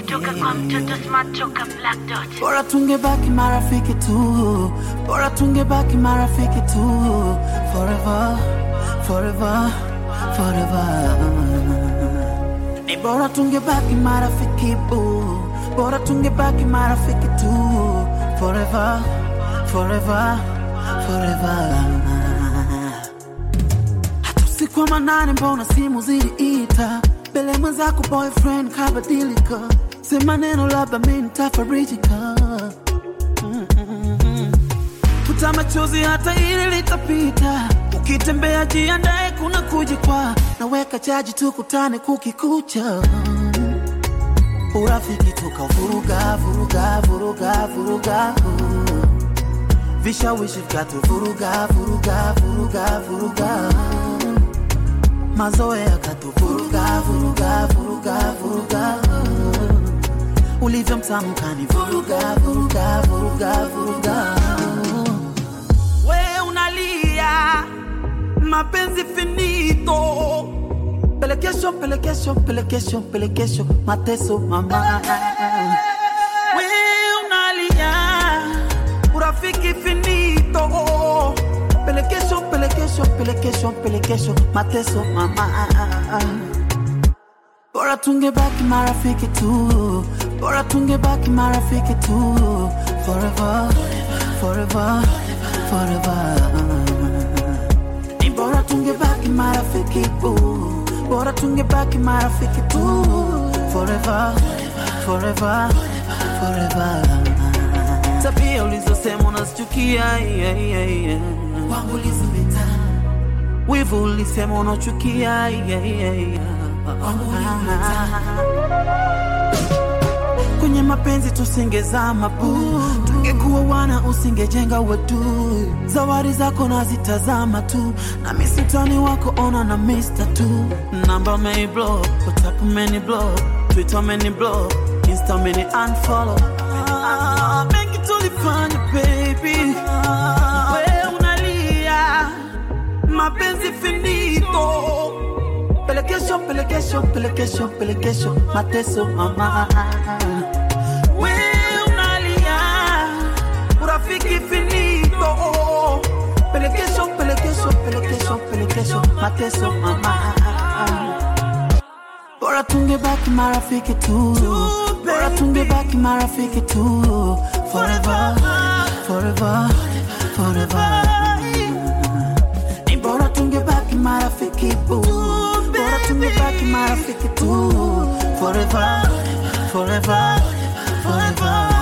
kutoka kwa mtoto smart toka Black Dot. bora tungebaki marafiki tu bora tungebaki marafiki tu forever forever forever ni bora tungebaki marafiki bu bora tungebaki marafiki tu forever forever forever hata usiku wa manane mbona simu ziliita mbele mwenzako boyfriend kabadilika sema neno labda mi nitafarijika futa machozi hata ili litapita ukitembea jiandae kuna kujikwa naweka chaji tukutane kukikucha urafiki tukavuruga vuruga vuruga vuruga vishawishi vikatuvuruga vuruga vuruga vuruga mazoea katuvuruga vuruga vuruga vuruga ulivyo mtamu kanivuruga vuruga vuruga vuruga we unalia mapenzi finito pelekesho pelekesho pelekesho pelekesho mateso mama we unalia urafiki finito pelekesho pelekesho pelekesho pelekesho mateso mama bora tungebaki marafiki tu bora tungebaki marafiki tu forever forever forever ni bora tungebaki marafiki tu bora tungebaki marafiki tu forever forever forever tabia ulizosema unazichukia yeah, yeah, yeah. kwangu lizimeta wivu ulisema unachukia yeah, yeah, yeah. kwenye mapenzi tusingezama pu tungekuwa wana usingejenga watu zawadi zako nazitazama tu na misitani wako ona na mista tu namba meni block whatsapp meni block twitter meni block insta meni unfollow ah, mengi tulifanya baby we unalia mapenzi finito pelekesho pelekesho pelekesho pelekesho mateso mama we unalia urafiki finito pelekesho pelekesho pelekesho pelekesho mateso mama bora tungebaki marafiki tu bora tungebaki marafiki tu forever forever forever ni bora tungebaki marafiki bu bora tungebaki marafiki tu forever forever forever